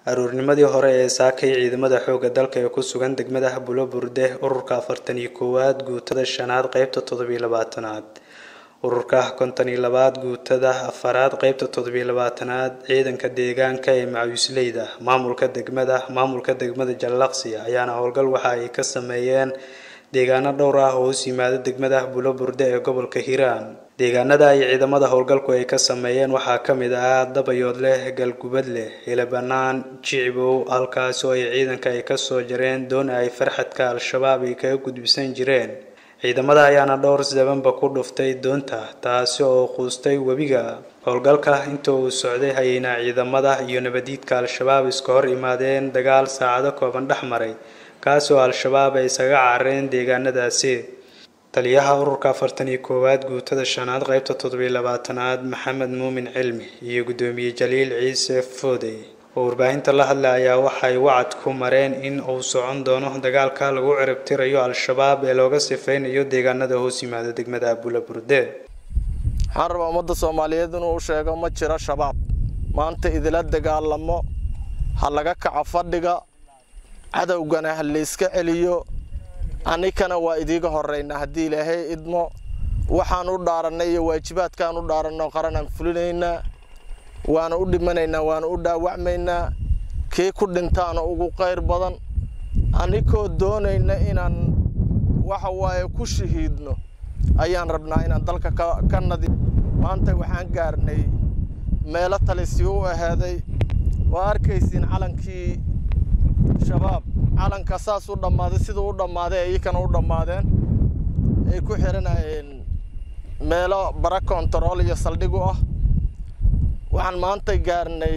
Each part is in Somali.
aroornimadii hore ee saakay ciidamada xoogga dalka ee ku sugan degmada bulo burde ururka afartan iyo koowaad guutada shanaad qeybta toddobiyo labaatanaad ururka konton iyo labaad guutada afaraad qeybta toddobiyo labaatanaad ciidanka deegaanka ee macawisleyda maamulka degmada maamulka degmada jallaqsi ayaana howlgal waxa ay ka sameeyeen deegaano dhowr ah oo hoos yimaada degmada bulo burde ee gobolka hiiraan deegaanada ay ciidamada howlgalku ay ka sameeyeen waxaa ka mid ah dabayood leh galgubad leh helabanaan jicibow halkaas oo ay ciidanka ay kasoo jareen doon ay farxadka al-shabaab ay kaga gudbisan jireen ciidamada ayaana dhowr sabanba ku dhuftay doonta taasi oo quustay webiga howlgalka inta uu socday hayeyna ciidamada iyo nabadiidka al-shabaab iska hor imaadeen dagaal saacado kooban dhex maray kaas oo al-shabaab ay isaga carareen deegaanadaasi taliyaha ururka afartan iyo koowaad guutada shanaad qeybta toddobiyo labaatanaad maxamed muumin cilmi iyo guddoomiye jaliil ciise foodey oo warbaahinta la hadlay ayaa waxay wacad ku mareen in uu socon doono dagaalka lagu ciribtirayo al-shabaab ee looga sifeynayo deegaanada hoos yimaada degmada bula burde waxaan rabaa ummadda soomaaliyeed inuu sheego ma jiro shabaab maanta idila dagaalamo ha laga kaco fadhiga cadowgana ha layska celiyo annikana waa idiiga horraynaa haddii ilaahay idmo waxaan u dhaarannay iyo waajibaadkaan u dhaaranno qaranaan fulinaynaa waana u dhimanaynaa waana u dhaawacmaynaa kii ku dhintaana ugu qayr badan annikoo doonayna inaan waxa waaye ku shahiidno ayaan rabnaa inaan dalka ka nadi maanta waxaan gaarnay meelo talisii u ahaaday waa arkaysiin calankii shabaab calanka saas u dhammaaday siduu u dhammaaday iyakana u dhammaadeen ay ku xiranayeen meelo bara kontarool iyo saldhig u ah waxaan maanta gaarnay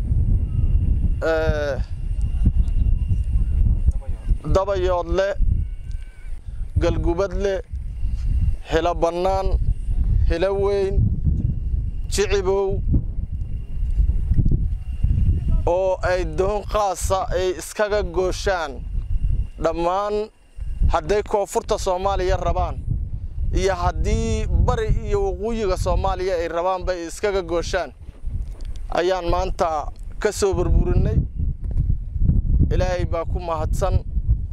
dabayoodle galgubadle hilo bannaan hilo weyn jicibow oo ay doon qaasa ay iskaga gooshaan dhammaan hadday koonfurta soomaaliya rabaan iyo haddii bari iyo waqooyiga soomaaliya ay rabaanba ay iskaga gooshaan ayaan maanta ka soo burburinay ilaahay baa ku mahadsan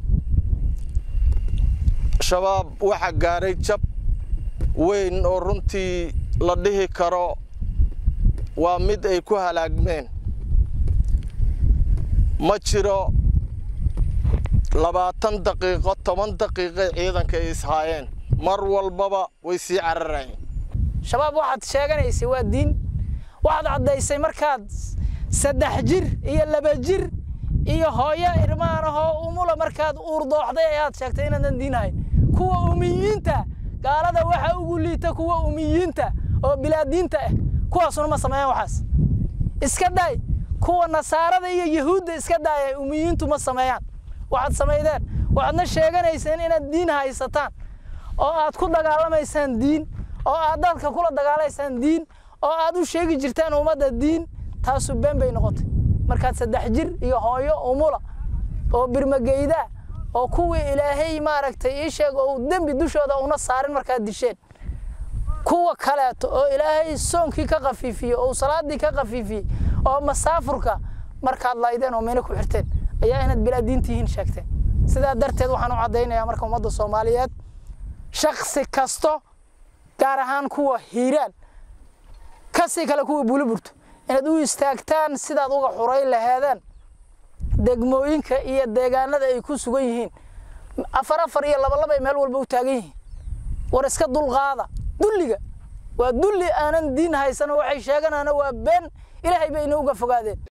shabaab waxaa gaaray jab weyn oo runtii la dhihi karo waa mid ay ku halaagmeen ma jiro labaatan daqiiqo toban daqiiqay ciidanka ay ishaayeen mar walbaba way sii cararayeen shabaab waxaad sheeganaysay waa diin waxaad caddaysay markaad saddex jir iyo laba jir iyo hooyo irmaanahoo umula markaad uurdooxday ayaad sheegtay inaadan diinahayn kuwa umiyiinta gaalada waxa ugu liita kuwa umiyiinta oo bilaadiinta ah kuwaasuna ma sameeyaan waxaas iska daay kuwa nasaarada iyo yahuudda iska daaya umiyiintu ma sameeyaan waxaad samaydeen waxaadna sheeganayseen inaad diin haysataan oo aad ku dagaalamaysaan diin oo aad dadka kula dagaalaysaan diin oo aad u sheegi jirtaan ummadda diin taasu been bay noqotay markaad saddex jir iyo hooyo umula oo birmageydaa oo kuwii ilaahay maaragtay ii sheeg oo dembi dushooda una saarin markaad disheen kuwa kaleeto oo ilaahay soonkii ka khafiifiyey oo salaadii ka khafiifiyey oo masaafurka markaad laydeen oo meena ku xirteen ayaa inaad bilaa diintihiin sheegteen sidaa darteed waxaan u caddaynayaa marka ummadda soomaaliyeed shaksi kasto gaar ahaan kuwa hiiraan kasii kale kuwa buliburto inaad u istaagtaan sidaad uga xuray laheedeen degmooyinka iyo deegaanada ay ku sugan yihiin afar afar iyo labalabay meel walba u taagan yihiin war iska dulqaada dulliga waa dulli aanan diin haysano waxay sheeganaana waa been ilaahay bay ina uga fogaadeen